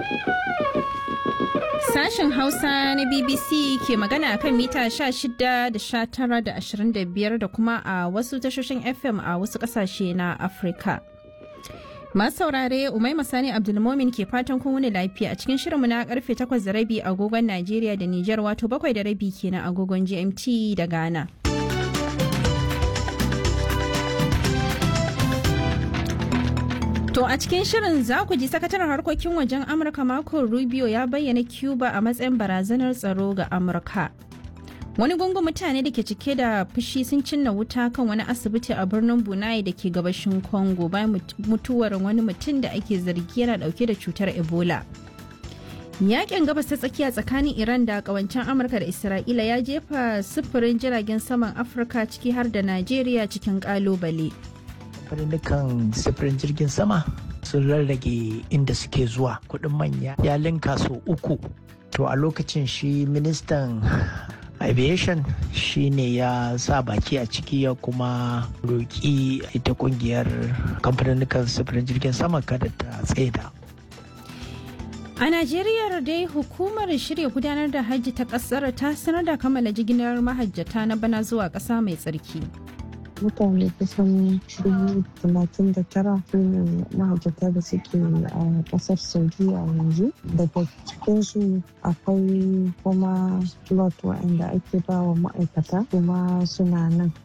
Sashen Hausa na BBC ke magana kan mita 16 da 19 da 25 da kuma a wasu tashoshin FM a wasu kasashe na Afirka. Masu saurare Umai Masani Abdulmomin ke fatan kun wuni lafiya a cikin shirinmu na karfe 8 da rabi agogon Najeriya da Nijar wato 7 da rabi kenan agogon GMT da Ghana. To a cikin shirin za ku ji sakataren harkokin wajen Amurka Marco Rubio ya bayyana Cuba a matsayin barazanar tsaro ga Amurka. Wani gungun mutane da ke cike da fushi sun cinna wuta kan wani asibiti a birnin Bunai da ke gabashin Congo bayan mutuwar wani mutum da ake zargi yana dauke da cutar Ebola. Yakin gabas ta tsakiya tsakanin Iran da kawancen Amurka da Isra'ila ya jefa sufurin jiragen saman Afirka ciki har da Najeriya cikin kalubale. kamfanin sifirin jirgin sama sun rarrage inda suke zuwa kudin manya ya linka so uku to a lokacin shi ministan aviation shi ne ya sa baki a ciki ya kuma roƙi ita kungiyar kamfanin sifirin jirgin sama kada ta tsaida A Najeriya dai hukumar shirya gudanar da hajji ta kasar ta sanar da kammala jigilar mahajjata na bana zuwa ƙasa mai tsarki. mutane kusan dubu talatin da tara su ne mahajjata da suke a kasar saudiya yanzu daga cikinsu akwai kuma lot waɗanda ake ba wa ma'aikata kuma suna nan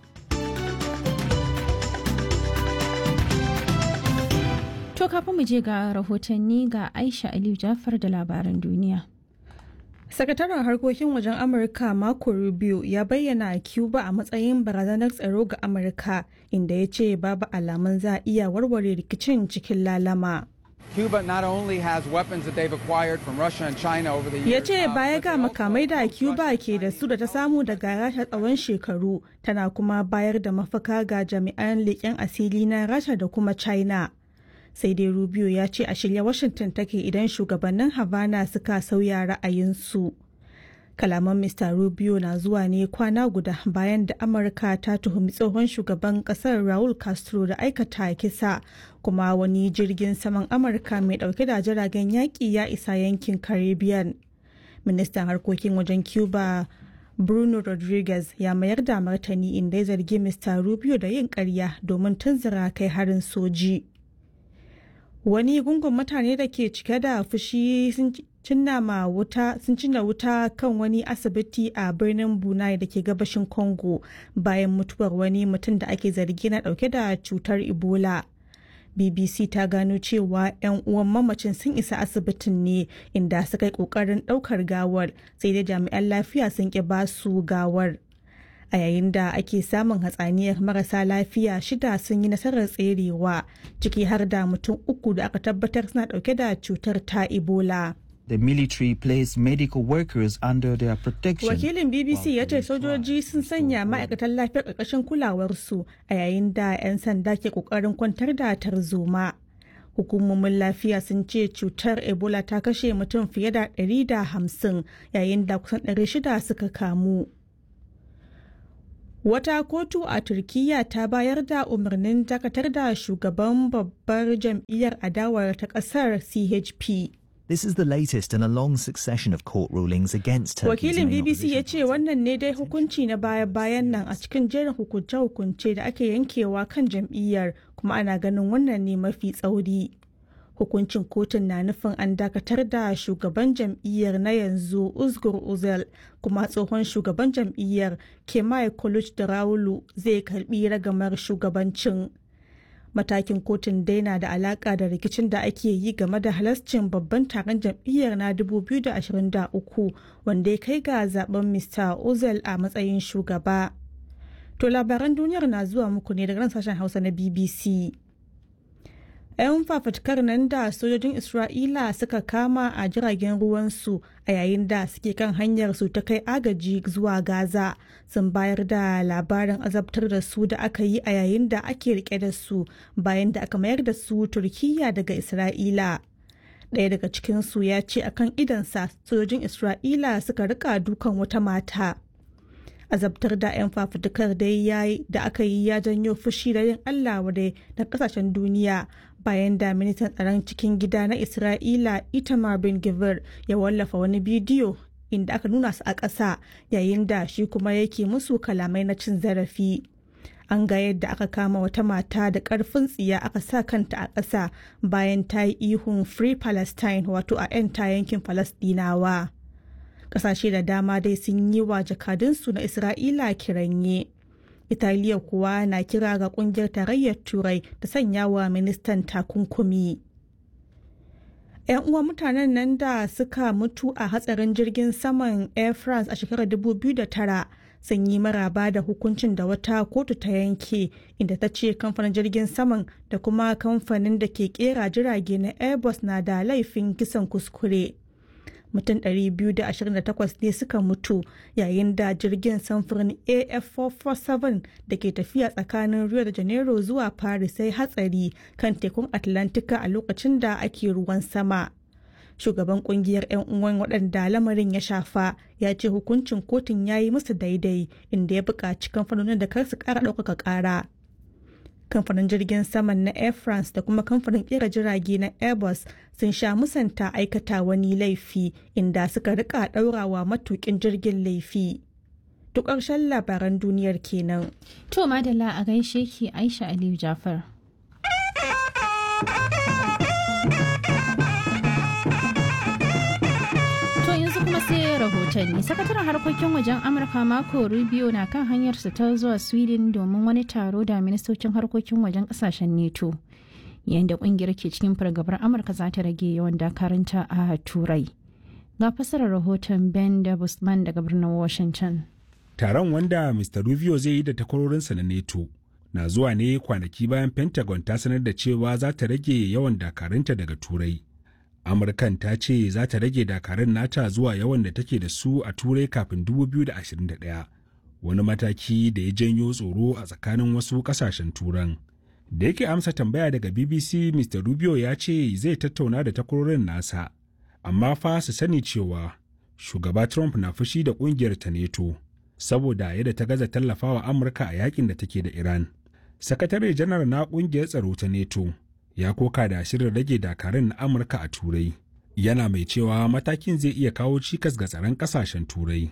To kafin mu je ga rahotanni ga Aisha Aliyu Jafar da labaran duniya. Sakataren harkokin wajen Amurka Marco Rubio ya bayyana Cuba a matsayin barazanar tsaro ga Amurka inda ya ce babu alamun za a iya warware rikicin cikin lalama. Cuba not only has weapons that they've acquired from Russia and China over the years. Ya ce uh, baya but ga they also makamai da have Cuba Russian ke da and su da ta samu daga Rasha tsawon shekaru tana kuma bayar da mafaka ga jami'an leƙen asiri na Rasha da kuma China. Sai dai Rubio ya ce a shirya Washington take idan shugabannin Havana suka sauya ra'ayinsu. Kalaman Mr. Rubio na zuwa ne kwana guda bayan da Amurka ta tuhumi tsohon shugaban kasar Raul Castro da aikata kisa kuma wani jirgin saman Amurka mai dauke da jiragen yaƙi ya isa yankin Caribbean. Ministan harkokin wajen Cuba Bruno Rodriguez ya mayar da martani inda ya zargi Mr. Rubio da yin ƙarya domin tunzura kai harin soji. Wani gungun mutane da ke cike da fushi sun cinna ma wuta sun cinna wuta kan wani asibiti a birnin Bunai da ke gabashin Congo bayan mutuwar wani mutum da ake zargi na dauke da cutar Ebola. BBC ta gano cewa 'yan uwan mamacin sun isa asibitin ne inda suka yi kokarin daukar gawar sai dai jami'an lafiya sun ki basu gawar. a yayin da ake samun hatsaniyar marasa lafiya shida sun yi nasarar tserewa ciki har da mutum uku da aka tabbatar suna dauke da cutar ta ebola The military placed medical workers under their protection. wakilin bbc ya ce sojoji sun sanya ma'aikatan lafiyar ƙarƙashin kulawarsu a yayin da 'yan sanda ke ƙoƙarin kwantar da tarzoma hukumomin lafiya sun ce cutar ebola ta kashe mutum fiye da 150 yayin da kusan 600 suka kamu Wata kotu a Turkiyya ta bayar da umarnin dakatar da shugaban babbar jam'iyyar adawar ta ƙasar CHP. This is the latest in a long succession of court rulings against Turkey's Wakilin main BBC ya opposition ce wannan ne dai hukunci na baya-bayan nan a cikin jerin hukunce-hukunce da ake yankewa kan jam'iyyar kuma ana ganin wannan ne mafi tsauri. Hukuncin kotun na nufin an dakatar da shugaban jam'iyyar na yanzu Uzgur Uzel kuma tsohon shugaban jam'iyyar Kemal Kılıçdaroğlu zai karbi ragamar shugabancin. Matakin kotun dai na da alaka da rikicin da ake yi game da halascin babban taron jam'iyyar na 2023 wanda ya kai ga zaben Mr. Uzel a matsayin shugaba. To labaran duniyar na zuwa muku ne daga nan sashen Hausa na BBC. 'yan fafatkar nan da sojojin isra'ila suka kama a jiragen ruwansu a yayin da suke kan hanyar su ta kai agaji zuwa gaza sun bayar da labarin azabtar da su da aka yi a yayin da ake rike da su bayan da aka mayar da su turkiya daga isra'ila ɗaya daga cikinsu ya ce akan idansa sojojin isra'ila suka rika dukan wata mata azabtar da 'yan fafutukar dai yayi da aka yi ya janyo fushi da yin Allah wadai na kasashen duniya bayan da ministan tsaron cikin gida na Isra'ila Itamar bin Gvir ya wallafa wani bidiyo inda aka nuna su a ƙasa yayin da shi kuma yake musu kalamai na cin zarafi. An ga yadda aka kama wata mata da ƙarfin tsiya aka sa kanta a ƙasa bayan ta yi ihun Free Palestine wato a 'yan ta yankin Falasɗinawa. Ƙasashe da dama dai sun yi wa jakadunsu na Isra'ila kiranye. Italiya kuwa na kira ga kungiyar tarayyar Turai da sanya wa ministan takunkumi. 'Yan uwa mutanen nan da suka mutu a hatsarin jirgin saman Air France a shekarar 2009 sun yi maraba da hukuncin da wata kotu ta yanke inda ta ce kamfanin jirgin saman da kuma kamfanin da ke kera jirage na Airbus na da laifin kisan kuskure. mutum 228 ne suka mutu yayin da jirgin samfurin af447 da ke tafiya tsakanin rio de janeiro zuwa paris sai hatsari kan tekun atlantika a lokacin da ake ruwan sama shugaban kungiyar 'yan uwan waɗanda lamarin ya shafa ya ce hukuncin kotun ya yi musu daidai inda ya buƙaci kamfanonin da kar su ƙara ɗaukaka ƙara kamfanin jirgin saman na air france da kuma kamfanin kera jirage na airbus sun sha musanta aikata wani laifi inda suka rika daurawa matukin jirgin laifi duk ƙarshen labaran duniyar kenan To madalla a gaishe ki Aisha Aliyu Jafar. To yanzu kuma sai rahotanni. Sakataren harkokin wajen Amurka Marco Rubio na kan hanyarsa ta zuwa Sweden domin wani taro da ministocin harkokin wajen kasashen NATO. Yayin da kungiyar ke cikin fargabar Amurka za ta rage yawan dakarunta a Turai. Ga fasarar rahoton Ben da Busman daga birnin Washington. Taron wanda Mr. Rubio zai yi da takwarorinsa na NATO na zuwa ne kwanaki bayan Pentagon ta sanar da cewa za ta rage yawan dakarunta daga Turai. Amurkan ta ce za ta rage dakarun nata zuwa yawan da take da su a Turai kafin 2021, wani mataki da ya janyo tsoro a tsakanin wasu kasashen Turan. Da yake amsa tambaya daga BBC, Mr. Rubio ya ce zai tattauna da takwarorin nasa, amma fa su sani cewa shugaba Trump na fushi da kungiyar ta NATO. saboda yadda ta gaza tallafawa Amurka a yakin da take da Iran. Sakatare janar na kungiyar tsaro ta NATO ya koka da shirin rage dakarun na Amurka a Turai. Yana mai cewa matakin zai iya kawo cikas ga tsaron kasashen Turai.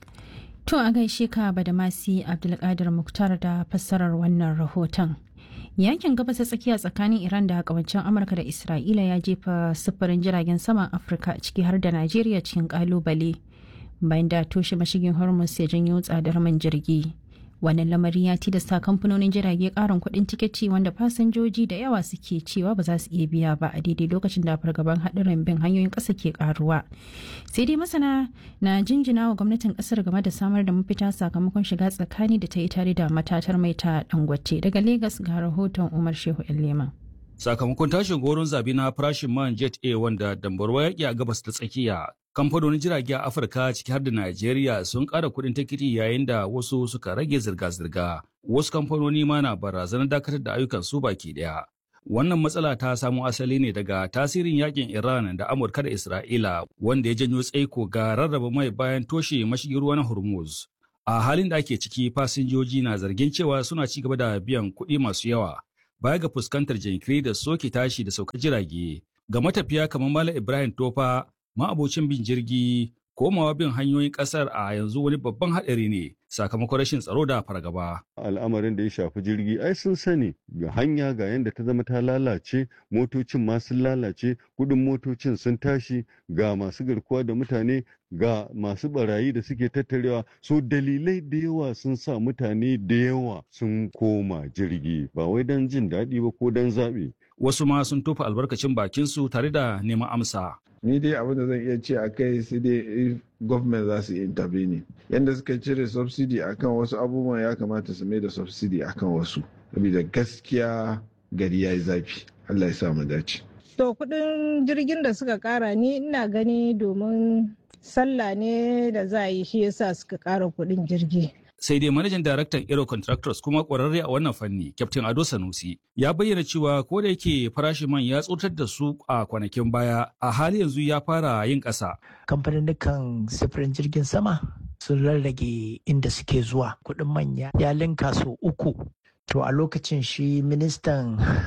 To a gaishe ka Badamasi Abdulkadir Muktar da fassarar wannan rahoton. Yankin gabas ta tsakiya tsakanin Iran da kawancin Amurka da Isra'ila ya jefa sufurin jiragen saman Afirka ciki har da Najeriya cikin kalubale. bayan da toshe mashigin hormuz ya janyo tsadar man jirgi wannan lamari ya tilasta kamfanonin jirage karin kuɗin tiketi wanda fasinjoji da yawa suke cewa ba za su iya biya ba a daidai lokacin da fargaban haɗarin bin hanyoyin ƙasa ke karuwa sai dai masana na jinjina wa gwamnatin ƙasar game da samar da mafita sakamakon shiga tsakani da ta yi tare da matatar mai ta dangote daga Legas ga rahoton umar shehu leman sakamakon tashin goron zabi na farashin man jet a wanda dambarwa yaƙi a gabas ta tsakiya kamfanonin jirage a afirka ciki har da najeriya sun ƙara kuɗin tikiti yayin da wasu suka rage zirga-zirga wasu kamfanoni ma na barazanar dakatar da ayyukan su baki ɗaya wannan matsala ta samo asali ne daga tasirin yakin iran da amurka da isra'ila wanda ya janyo tsaiko ga rarraba mai bayan toshe mashigin ruwa na hormuz a halin da ake ciki fasinjoji na zargin cewa suna ci gaba da biyan kuɗi masu yawa baya ga fuskantar jinkiri da soke tashi da saukar jirage ga matafiya kamar Malam Ibrahim Tofa ma'abocin bin jirgi komawa bin hanyoyin kasar a yanzu wani babban haɗari ne sakamakon rashin tsaro da fargaba. Al'amarin da ya shafi jirgi ai sun sani ga hanya ga yadda ta zama ta lalace motocin ma sun lalace kudin motocin sun tashi ga masu garkuwa da mutane ga masu barayi da suke tattarewa so dalilai da yawa sun sa mutane da yawa sun koma jirgi ba wai don jin daɗi ba ko don zaɓe. Wasu ma sun tofa albarkacin bakinsu tare da neman amsa. ni dai abin da zan iya ce a kai sai dai government za su yi intervene yadda suka cire subsidy akan wasu abubuwan ya kamata su mai da subsidy akan wasu saboda gaskiya gari ya yi zafi allah ya sa mu dace to kudin jirgin da suka kara ni ina gani domin sallah ne da za a yi shi yasa suka kara kudin jirgi sai dai manajan daraktan Aero Contractors kuma kwararre a wannan fanni, Captain Ado Sanusi, ya bayyana cewa ko da yake farashin man ya tsotar da su a kwanakin baya, a hali yanzu ya fara yin ƙasa. Kamfanin sifirin jirgin sama sun rarrage inda suke zuwa kuɗin manya ya linka so uku. To a lokacin shi ministan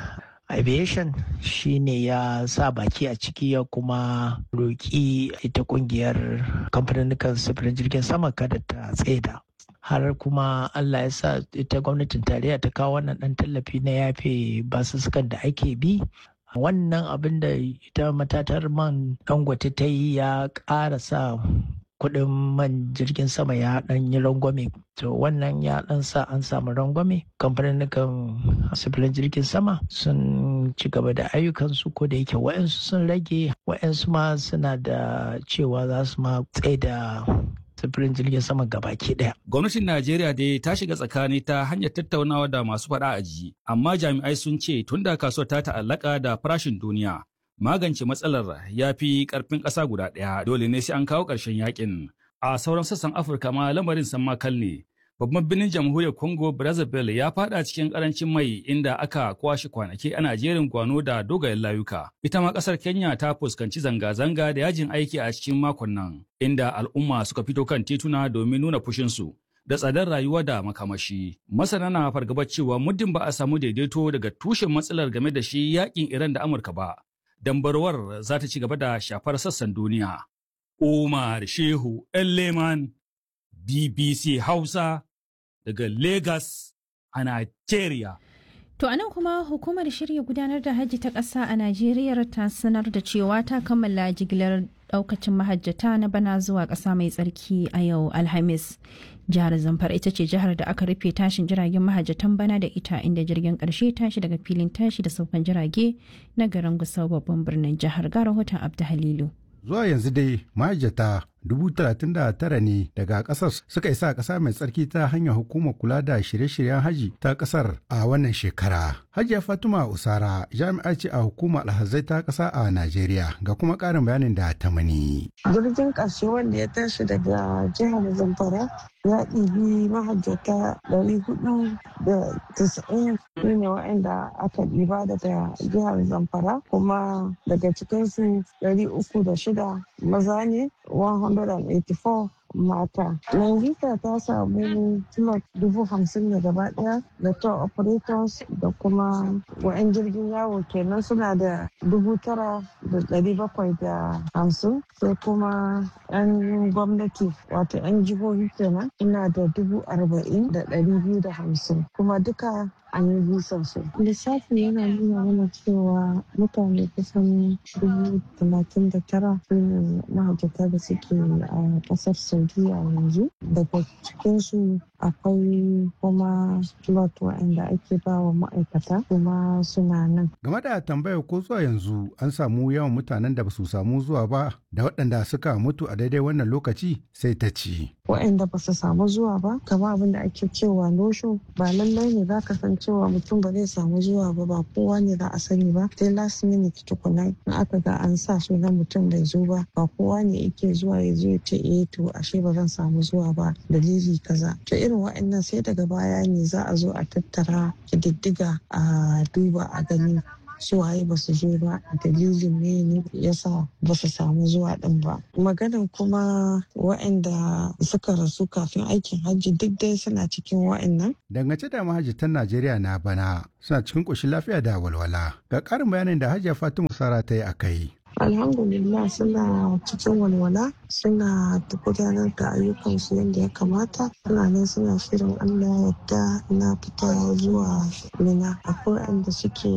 aviation shine ya sa baki a ciki ya kuma roƙi ita kungiyar kamfanin sufurin jirgin sama kada ta tsaida har kuma Allah ya sa ita gwamnatin tarayya ta kawo wannan dan tallafi na yafe basussukan da ake bi wannan abin da ita matatar man dangote ta yi ya ƙara sa kuɗin man jirgin sama ya ɗan yi rangwame to wannan ya ɗan sa an samu rangwame kamfanin sufurin jirgin sama sun ci gaba da ayyukansu ko da yake wa'yansu sun rage wa'yansu ma suna da cewa za su ma tsaye da sufurin jirgin sama gabaki daya. Gwamnatin Najeriya dai ta shiga tsakani ta hanyar tattaunawa da masu faɗa a ji, amma jami'ai sun ce tun da kasuwar ta ta'allaka da farashin duniya. Magance matsalar ya fi ƙarfin ƙasa guda ɗaya dole ne sai an kawo ƙarshen yakin. A sauran sassan Afirka ma lamarin san makal ne. Babban birnin jamhuriyar Congo Brazzaville ya fada cikin karancin mai inda aka kwashe kwanaki ana jerin gwano da dogayen layuka. Ita ma kasar Kenya ta fuskanci zanga-zanga da yajin aiki a cikin makon nan, inda al'umma suka fito kan tituna domin nuna fushinsu. Da tsadar rayuwa da makamashi. Masana na fargabar cewa muddin ba a samu daidaito daga tushen matsalar game da shi yakin Iran da Amurka ba. Dambarwar za ta ci gaba da shafar sassan duniya. Umar Shehu Leman BBC Hausa daga Lagos a Nigeria. To a nan kuma hukumar shirya gudanar da hajji ta ƙasa a Najeriya ta sanar da cewa ta kammala jigilar ɗaukacin mahajjata na bana zuwa ƙasa mai tsarki a yau Alhamis. Jihar Zamfara ita ce jihar da aka rufe tashin jiragen mahajjatan bana da ita inda jirgin ƙarshe tashi daga filin tashi da saukan jirage na garin Gusau babban birnin jihar ga rahoton Abdu Halilu. Zuwa yanzu dai mahajjata dubu talatin da tara ne daga kasar suka isa kasa mai tsarki ta hanyar hukumar kula da shirye-shiryen haji ta kasar a wannan shekara. Hajiya Fatima Usara jami'a ce a hukumar alhazai ta kasa a Najeriya ga kuma karin bayanin da ta mani. Jirgin ƙarshe wanda ya tashi daga jihar Zamfara ya ɗibi mahajjata ɗari hudu da tisa'in su ne waɗanda aka ɗiba daga jihar Zamfara kuma daga cikinsu ɗari uku da shida maza ne 184 mata. Nigeria ta samu slot dubu hamsin da gaba daya da tour operators da kuma wa'yan jirgin yawo kenan suna da dubu tara da dari bakwai da hamsin sai kuma yan gwamnati wato yan jihohi kenan suna da dubu arba'in da dari biyu da hamsin kuma duka an yi bisan su. Lissafi yana nuna mana cewa mutane kusan dubu talatin da tara su ne mahajjata da suke a kasar Saudiya yanzu. Daga cikinsu akwai kuma slot waɗanda ake ba wa ma'aikata kuma suna nan. Game da tambayar ko zuwa yanzu an samu yawan mutanen da ba su samu zuwa ba da waɗanda suka mutu a daidai wannan lokaci sai ta ci. Waɗanda ba su samu zuwa ba kama abin da ake cewa nosho ba lallai ne za ka san cewa mutum ba zai samu zuwa ba ba kowa ne za a sani ba sai last minute tukuna in aka ga an sa sunan mutum bai zo ba ba kowa ne yake zuwa ya zo ya ce eh to ashe ba zan samu zuwa ba dalili kaza to irin waɗannan sai daga baya ne za a zo a tattara kididdiga a duba a gani suwaye ba su zo ba dalilin ne ne yasa ba su samu zuwa din ba maganin kuma waɗanda suka rasu kafin aikin hajji duk dai suna cikin waɗannan dangance da mahajjatan najeriya na bana suna cikin ƙoshin lafiya da walwala ga ƙarin bayanin da hajiya fatima sara ta yi a kai alhamdulillah suna cikin walwala suna gudanar da ayyukansu yadda ya kamata suna nan suna shirin allah yadda na fita zuwa mina akwai wanda suke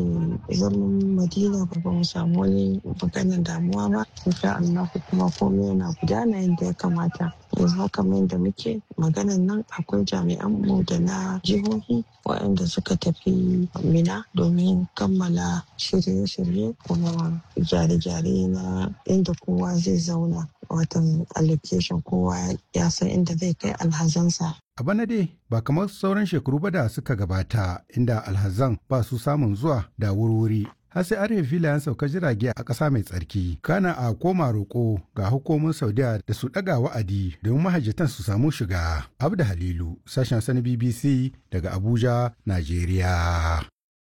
zaman madina ba ba mu samu wani maganin damuwa ba insha allah kuma komai yana gudana yadda ya kamata yanzu haka mai da muke maganan nan akwai jami'an mu da na jihohi waɗanda suka tafi mina domin kammala shirye-shirye kuma gyare-gyare na inda kowa zai zauna watan allocation kowa ya san inda zai kai alhazansa A bana dai ba kamar sauran shekaru ba da suka gabata inda alhazan ba su samun zuwa da wurwuri har sai an filayen sauka jirage a ƙasa mai tsarki kana a koma roƙo ga hukumomin saudiya da su ɗaga wa'adi domin mahajjatan su samu shiga abda halilu sashen sani bbc daga abuja najeriya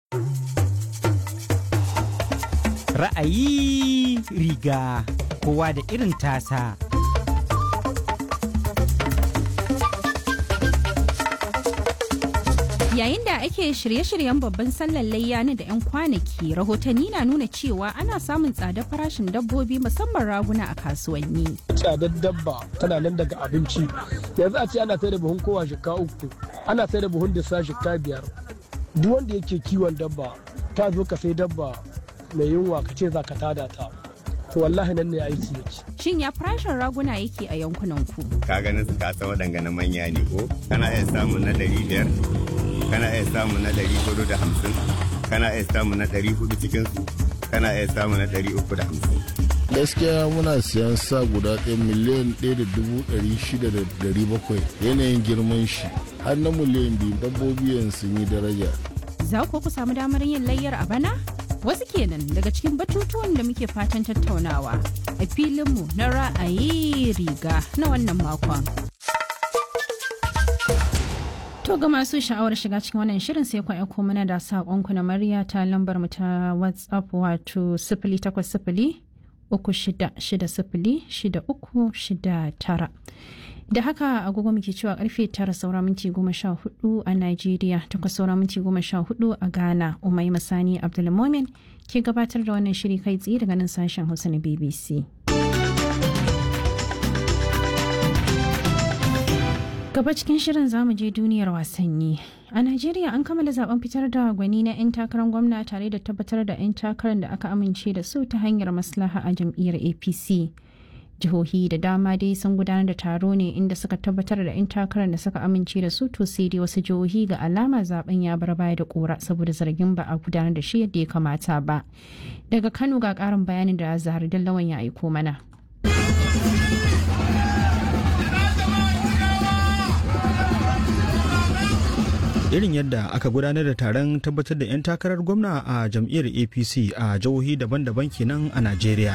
ra'ayi riga kowa da irin tasa Yayin da ake shirye-shiryen babban sallar layya na da 'yan kwanaki, rahotanni na nuna cewa ana samun tsadar farashin dabbobi musamman raguna a kasuwanni. Tsadar dabba tana nan daga abinci. Yanzu a ce ana sai da buhun kowa shika uku, ana sai da buhun disa shika biyar. Duk wanda yake kiwon dabba, ta zo ka sai dabba mai yunwa ka ce za ka tada ta. To wallahi nan ne aiki yake. Shin ya farashin raguna yake a yankunan ku? Ka ganin su kasa waɗanga na manya ne ko? Kana iya samun na ɗari biyar, kana iya samun na ɗari hudu da hamsin, kana iya samun na ɗari hudu cikin su, kana iya samun na ɗari uku da hamsin. gaskiya muna siyan sa guda ɗaya miliyan ɗaya da dubu ɗari shida da ɗari bakwai yanayin girman shi har na miliyan biyu dabbobi yanzu sun yi daraja. Za ku ku samu damar yin layyar a bana? Wasu kenan daga cikin batutuwan da muke fatan tattaunawa a filinmu na ra'ayi riga na wannan makon. To ga masu sha'awar shiga cikin wannan shirin sai ku aiko mana da saƙonku na murya ta lambar mu ta WhatsApp wato sifili takwas sifili uku shida shida sifili shida uku shida tara. Da haka agogo muke cewa karfe tara saura minti goma sha hudu a Najeriya takwas saura minti goma sha hudu a Ghana Umai Masani Abdulmomin ke gabatar da wannan shiri kai tsaye daga nan sashen Hausa na BBC. Gaba cikin shirin zamu je duniyar wasanni. A Najeriya an kammala zaben fitar da gwani na 'yan takarar gwamna tare da tabbatar da 'yan takarar da aka amince da su ta hanyar maslaha a jam'iyyar APC. Jihohi da dama dai sun gudanar da taro ne inda suka tabbatar da 'yan takarar da suka amince da su to sai dai wasu jihohi ga alama zaben ya bar baya da kora saboda zargin ba a gudanar da shi yadda ya kamata ba. Daga Kano ga karin bayanin da Zahar Dallawan ya aiko mana. irin yadda aka gudanar da taron tabbatar da 'yan takarar gwamna a jam'iyyar apc a jihohi daban-daban kenan a najeriya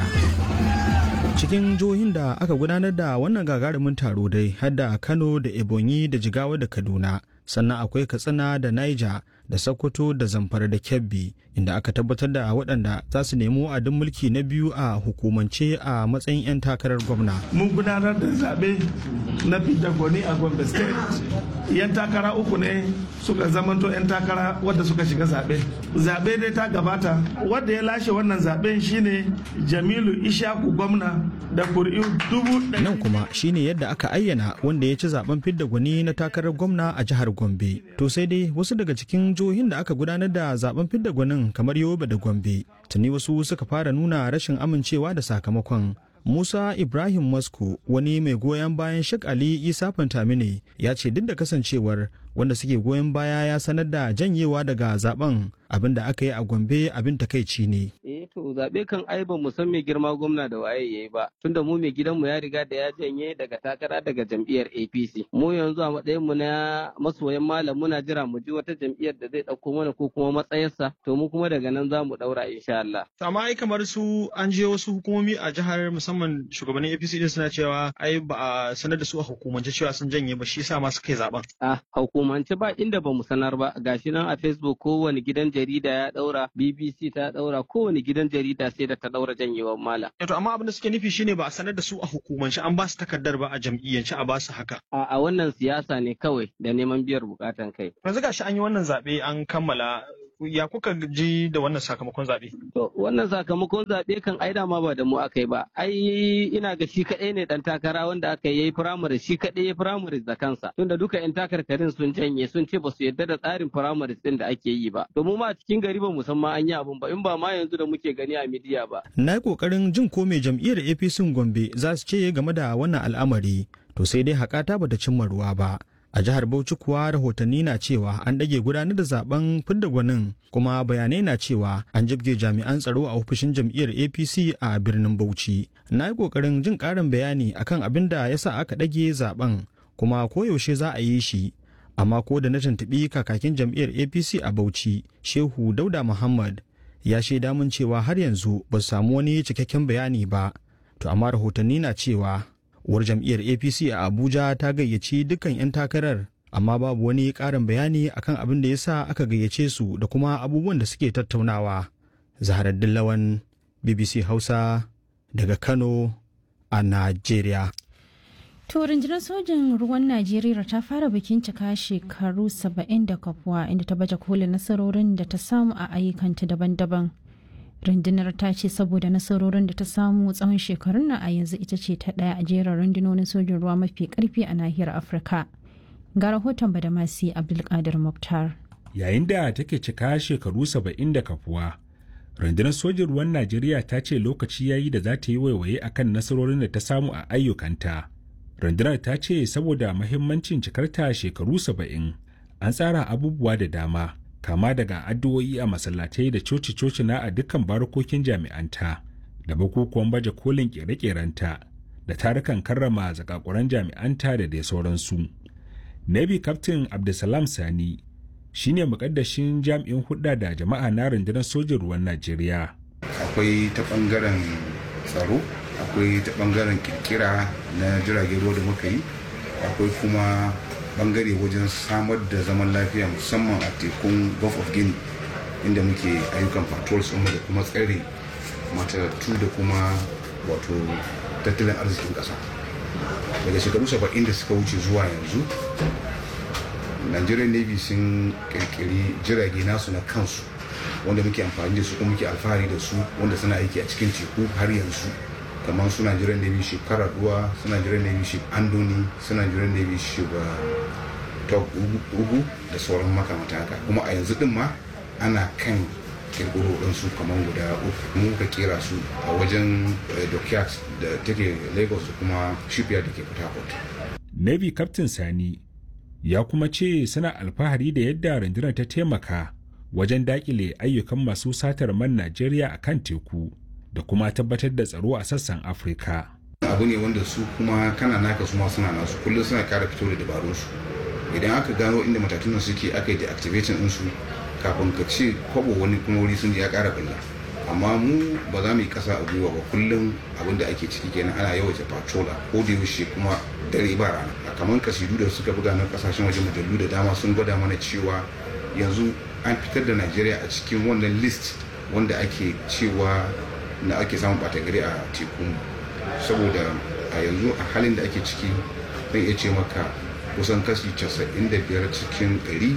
cikin jihohin da aka gudanar da wannan gagarumin taro dai har da kano da ebonyi da jigawa da kaduna sannan akwai katsina da niger da sokoto da zamfara da kebbi inda aka tabbatar da waɗanda za su nemi wa'adin mulki na biyu a hukumance a matsayin 'yan takarar gwamna mun gudanar da zaɓe na fidda gwani a gombe state yan takara uku ne suka zamanto yan takara wadda suka shiga zaɓe zaɓe dai ta gabata wadda ya lashe wannan zaɓen shine jamilu ishaku gwamna da kuri'u dubu nan kuma shine yadda aka ayyana wanda ya ci zaben fidda gwani na takarar gwamna a jihar gombe to sai dai wasu daga cikin jihohin da aka gudanar da zaben fidda gwanin kamar yobe da gombe tuni wasu suka fara nuna rashin amincewa da sakamakon Musa Ibrahim Masko wani mai goyon bayan Sheikh Ali Isa Fantamine ya ce duk da kasancewar wanda suke goyon baya ya sanar da janyewa daga zaben abin da aka yi a Gombe abin takaici ne. Eh to zabe kan ai ba mu san mai girma gwamna da waye yayi ba tunda mu mai gidanmu ya riga da ya janye daga takara daga jam'iyyar APC. Mu yanzu a matsayin mu na masoyan malam muna jira mu ji wata jam'iyyar da zai dauko mana ko kuma matsayarsa to mu kuma daga nan za mu daura insha Allah. Amma ai kamar su an je wasu hukumomi a jihar musamman shugabannin APC din suna cewa ai ba a sanar da su a hukumance cewa sun janye ba shi yasa ma suka yi zaben. Ah hukumance ba inda ba mu sanar ba gashi nan a Facebook kowane gidan jarida ya daura BBC ta daura kowane gidan jarida sai da ta daura janyewar mala. To amma abin da suke nufi shine ba a sanar da su a hukumance an ba su takardar ba a jam'iyyance a ba su haka. A, a wannan siyasa ne kawai da neman biyar bukatan kai. Yanzu gashi an yi wannan zaɓe an kammala ya kuka ji da wannan sakamakon zaɓe? To wannan sakamakon zaɓe kan ai ma ba da mu aka yi ba. Ai ina ga shi kaɗai ne ɗan takara wanda aka yi firamare shi kaɗai ya firamare da kansa. Tunda duka 'yan takarkarin sun janye sun ce ba su yarda da tsarin firamare ɗin da ake yi ba. Domin ma a cikin gari ba musamman an yi abun ba in ba ma yanzu da muke gani a midiya ba. Na yi ƙoƙarin jin ko mai jam'iyyar APC Gombe za su ce game da wannan al'amari. To sai dai haƙata bata cimma ruwa ba. a jihar bauchi kuwa rahotanni na cewa an ɗage gudanar da zaben fidda gwanin kuma bayanai na cewa an jibge jami'an tsaro a ofishin jam'iyyar apc a birnin bauchi na yi ƙoƙarin jin ƙarin bayani akan abin da ya sa aka ɗage zaben kuma koyaushe za a yi shi amma ko da na tuntuɓi kakakin jam'iyyar apc a bauchi shehu dauda muhammad ya shaida mun cewa har yanzu ba su samu wani cikakken bayani ba to amma rahotanni na cewa uwar jam'iyyar apc a abuja ta gayyaci dukkan 'yan takarar amma babu wani ƙarin bayani akan abin da ya sa aka gayyace su da kuma abubuwan da suke tattaunawa zaharar dillawan bbc hausa daga kano a najeriya To rundunar sojin ruwan Najeriya ta fara bikin cika shekaru 70 da kafuwa inda ta baje kolin nasarorin da ta samu a ayyukanta daban-daban. Rundunar ta ce saboda nasarorin da ta samu tsawon shekarun nan a yanzu ita ce ta ɗaya a jerin rundunonin sojin ruwa mafi ƙarfi a nahiyar Afirka. Ga rahoton Badamasi Abdulkadir Mukhtar. Yayin da take cika shekaru 70 da kafuwa, rundunar sojin ruwan Najeriya ta ce lokaci ya yi da za ta yi waiwaye akan nasarorin da ta samu a ayyukanta. rundunar ta ce saboda mahimmancin cikarta shekaru saba'in an tsara abubuwa da dama kama daga addu'o'i a masallatai da coci-coci na a dukkan barokokin jami'anta da bukukuwan baje kolin kere-kerenta da tarukan karrama zakakuran jami'anta da dai sauransu navy captain abdulsalam sani shine mukaddashin jami'in hudda da jama'a na rundunar sojin ruwan najeriya akwai ta bangaren tsaro akwai ta bangaren kirkira na jiragen ruwa da muka yi akwai kuma bangare wajen samar da zaman lafiya musamman a tekun gulf of guinea inda muke ayyukan patrols da kuma tsare matattu da kuma wato tattalin arzikin ƙasa daga shekaru 70 da suka wuce zuwa yanzu nigerian navy sun kirkiri jirage nasu na kansu wanda muke amfani da su kuma muke alfahari da su wanda suna aiki a cikin teku har yanzu kamar suna jiran navy ship karaduwa suna jiran navy ship andoni suna jiran navy ship top ugu da sauran makamata haka kuma a yanzu din ma ana kan kirkiro su kamar guda uku mu ka kera su a wajen dockyard da take lagos da kuma shipyard da ke port harcourt navy captain sani ya kuma ce suna alfahari da yadda rundunar ta taimaka wajen dakile ayyukan masu satar man najeriya a kan teku da kuma tabbatar da tsaro a sassan afirka abu ne wanda su kuma kana naka su ma suna nasu kullum suna kara fito da dabarun su idan aka gano inda matatun suke aka yi deactivating din su kafin ka ce kwabo wani kuma wuri sun je ya kara balla amma mu ba za mu yi kasa a gwiwa ba kullum abin da ake ciki kenan ana yawaita patrol a ko da yaushe kuma dare ba rana kamar kasidu da suka buga na kasashen waje mujallu da dama sun gwada mana cewa yanzu an fitar da najeriya a cikin wannan list wanda ake cewa na ake samun bata gari a teku saboda a yanzu a halin da ake ciki zan iya ce maka kusan kashi 95 cikin 100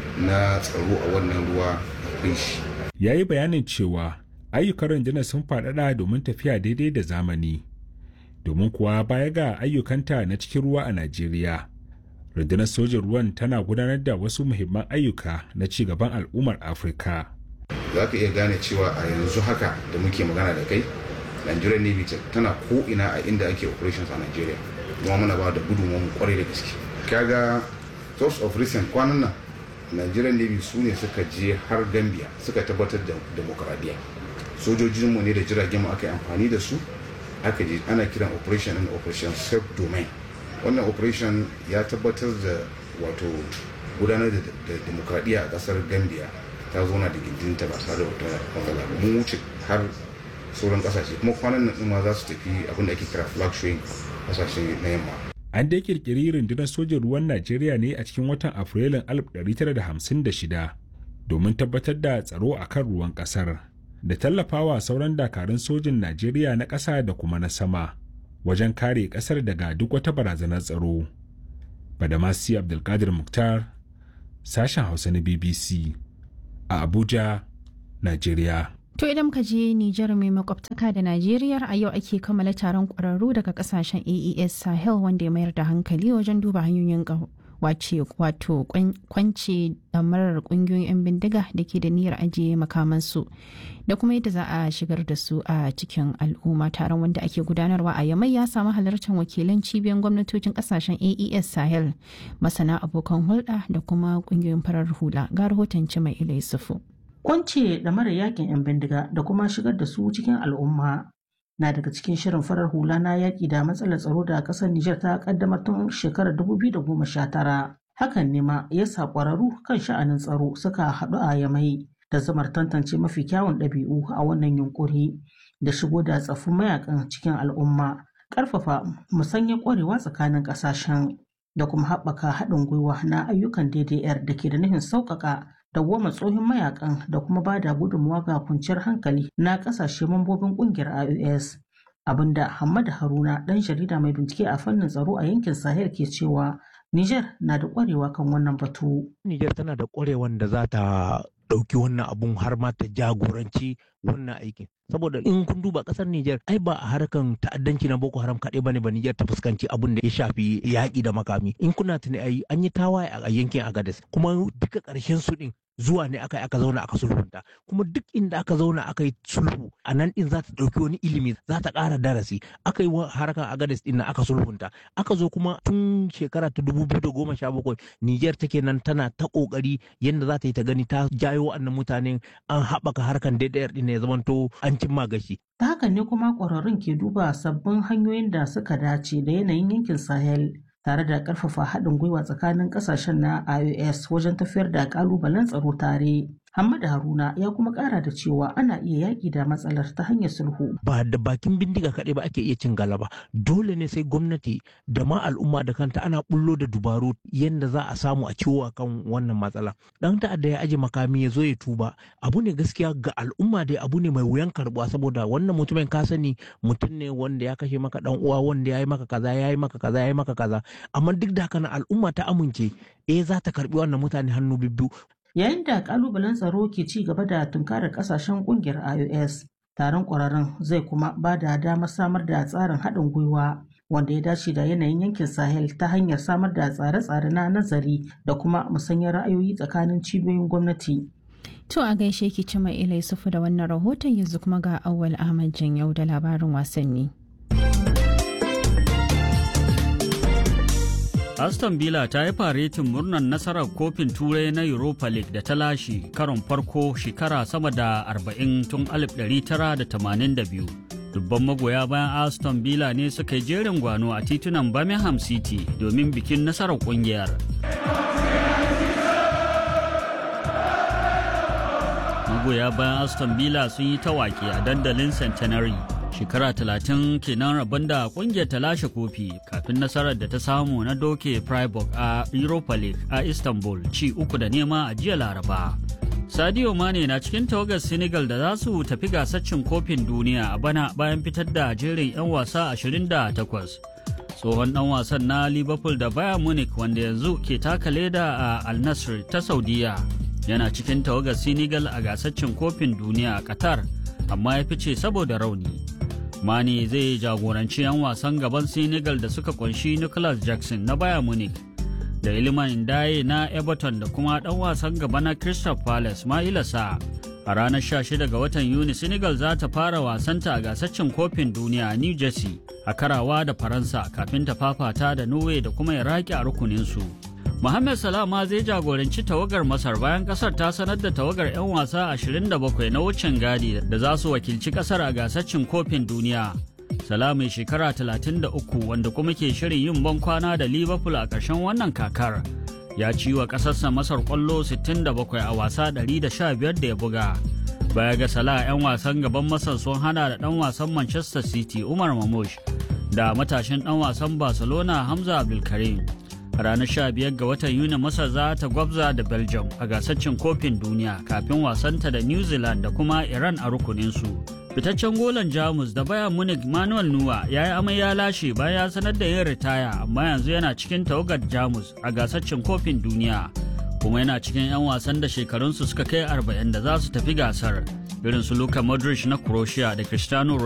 na tsaro a wannan ruwa akwai shi ya yi bayanin cewa ayyukan rundunar sun faɗaɗa domin tafiya daidai da zamani domin kuwa baya ga ayyukanta na cikin ruwa a najeriya rundunar sojin ruwan tana gudanar da wasu muhimman ayyuka na ci gaban al'ummar afirka za ka iya gane cewa a yanzu haka da muke magana da kai nigerian navy tana ko ina a inda ake operations a nigeria kuma muna ba da gudunmu kwarai da gaske kaga source of recent kwanan nan nigerian navy su ne suka je har gambia suka tabbatar da demokradiyya sojojinmu ne da jiragen mu aka yi amfani da su aka je ana kiran operation and operation self domain wannan operation ya tabbatar da wato gudanar da demokradiyya a kasar gambia ta zauna da gindinta ba tare da wata matsala ba mun wuce har sauran kasashe kuma kwanan nan ma za su tafi abin da ake kira flag showing kasashe na yamma an dai kirkiri rundunar sojin ruwan najeriya ne a cikin watan afrilun 1956 domin tabbatar da tsaro a kan ruwan kasar da tallafawa sauran dakarun sojin najeriya na ƙasa da kuma na sama wajen kare ƙasar daga duk wata barazanar tsaro badamasi abdulkadir muktar sashen hausa na bbc a Abuja, Najeriya. To idan muka je Nijar mai makwabtaka da Najeriya a yau ake kammala taron ƙwararru daga kasashen AES Sahel wanda ya mayar da hankali wajen duba hanyoyin wace wato kwance damarar kungiyoyin 'yan bindiga da ke da niyyar ajiye makamansu da kuma yadda za a shigar da su a cikin al'umma taron wanda ake gudanarwa a yamai ya samu halartar wakilan cibiyar gwamnatocin kasashen aes sahel masana abokan hulɗa da kuma kungiyoyin farar hula ga rahoton mai ila yusufu kwance da mara yakin 'yan bindiga da kuma shigar da su cikin al'umma na daga cikin shirin farar hula na yaƙi da matsalar tsaro da ƙasar Nijar ta ƙaddamar tun shekarar 2019. Hakan ne ma ya sa ƙwararru kan sha'anin tsaro suka haɗu a yamai da zamar tantance mafi kyawun ɗabi'u a wannan yunƙuri da shigo da tsaffin mayakan cikin al'umma, ƙarfafa musanya ƙwarewa tsakanin ƙasashen da kuma haɓaka haɗin gwiwa na ayyukan DDR da ke da nufin sauƙaƙa dawwama tsohon mayakan da kuma ba da gudunmawa ga kwanciyar hankali na kasashe mambobin kungiyar IOS. abinda Hamad Haruna ɗan jarida mai bincike a fannin tsaro a yankin Sahel ke cewa Niger na da ƙwarewa kan wannan batu. Niger tana da ƙwarewan da za ta ɗauki wannan abun har ma ta jagoranci wannan aikin. Saboda in kun duba ƙasar Niger ai ba a harkan ta'addanci na Boko Haram kaɗai bane ba Niger ta fuskanci abun da ya shafi yaƙi da makami. In kuna tuni ai an yi tawaye a yankin Agadez kuma duka ƙarshen su ɗin zuwa ne aka aka zauna aka sulhunta kuma duk inda aka zauna aka yi sulhu a nan din za ta ɗauki wani ilimi za ta ƙara darasi aka yi harkar agades din aka sulhunta aka zo kuma tun shekara ta dubu biyu da goma sha bakwai niger take nan tana ta ƙoƙari yadda za ta yi ta gani ta jayo wa'annan mutanen an haɓaka harkar daidayar din ya zamanto an cimma gashi. ta hakan ne kuma ƙwararrun ke duba sabbin hanyoyin da suka dace da yanayin yankin sahel tare da ƙarfafa haɗin gwiwa tsakanin ƙasashen na IOS wajen tafiyar da ƙalubalen tsaro tare. Hamad Haruna ya kuma ƙara da cewa ana iya yaƙi da matsalar ta hanyar sulhu. Ba da bakin bindiga kaɗai ba ake iya cin galaba. Dole ne sai gwamnati da ma al'umma da kanta ana bullo da dubaru yadda za a samu a ciwo kan wannan matsala. Ɗan ta'adda ya aje makami ya zo ya tuba. Abu ne gaskiya ga al'umma dai abu ne mai wuyan karɓuwa saboda wannan mutumin ka sani mutum ne wanda ya kashe maka ɗan uwa wanda ya yi maka kaza ya yi maka kaza ya yi maka kaza. Amma duk da haka na al'umma ta amince eh za ta karɓi wannan mutane hannu bibbiyu. Yayin da kalubalen tsaro ke ci gaba da tunkarar kasashen kungiyar IOS, taron ƙwararrun zai kuma ba da damar samar da tsarin haɗin gwiwa wanda ya dace da yanayin yankin Sahel ta hanyar samar da tsare-tsare na nazari da kuma musanyar ra'ayoyi tsakanin cibiyoyin gwamnati. To a gaishe ki ci mai ilai sufu da wannan rahoton yanzu kuma ga Auwal Ahmad Janyau da labarin wasanni. Aston Villa ta yi faretin murnar nasarar kofin turai na Europa League da ta lashe karon farko shekara sama da 40 tun 1982. Dubban magoya bayan Aston Villa ne suka yi jerin gwano a titunan Birmingham City domin bikin nasarar kungiyar. Magoya bayan Aston Villa sun yi tawaki a dandalin Centenary. shekara talatin kenan rabon da kungiyar ta lashe kofi kafin nasarar da ta samu na doke Freiburg a Europa League a Istanbul ci uku da nema a jiya Laraba. Sadio Mane na cikin tawagar Senegal da za su tafi gasar cin kofin duniya a bana bayan fitar da jerin 'yan wasa 28. Tsohon ɗan wasan na Liverpool da Bayern Munich wanda yanzu ke taka leda a Al Nassr ta Saudiya yana cikin tawagar Senegal a gasar cin kofin duniya a Qatar amma ya fice saboda rauni. Mane zai jagoranci 'yan wasan gaban Senegal da suka kunshi Nicholas Jackson na Bayern Munich da Iliman Ndaye na Everton da kuma ɗan wasan gaba na Crystal Palace Maila Sa. A ranar 16 ga watan Yuni Senegal za ta fara wasanta a gasaccin kofin duniya a New Jersey a karawa da Faransa kafin ta fafata da Norway da kuma Iraki a rukuninsu. Mohamed Salah ma zai jagoranci tawagar Masar bayan kasar ta sanar da tawagar 'yan wasa 27 na wucin gadi da za su wakilci kasar a gasaccin kofin duniya. Salah mai shekara 33 wanda kuma ke shirin yin ban kwana da Liverpool a ƙarshen wannan kakar. Ya ci wa ƙasarsa Masar ƙwallo 67 a wasa 115 da ya buga. Baya ga Salah 'yan wasan gaban Masar sun hana da ɗan wasan Manchester City Umar Mamush da matashin ɗan wasan Barcelona Hamza Abdulkarim. a ranar 15 ga watan yuni masar za ta gwabza da belgium a gasar cin kofin duniya kafin wasanta da new zealand da kuma iran a rukuninsu fitaccen golan jamus da bayan munich manuel nuwa ya yi amai ya lashe bayan ya sanar da yin ritaya amma yanzu yana cikin tawagar jamus a gasar cin kofin duniya kuma yana cikin 'yan wasan da shekarunsu suka kai 40 da za su tafi gasar irin su luka modric na croatia da cristiano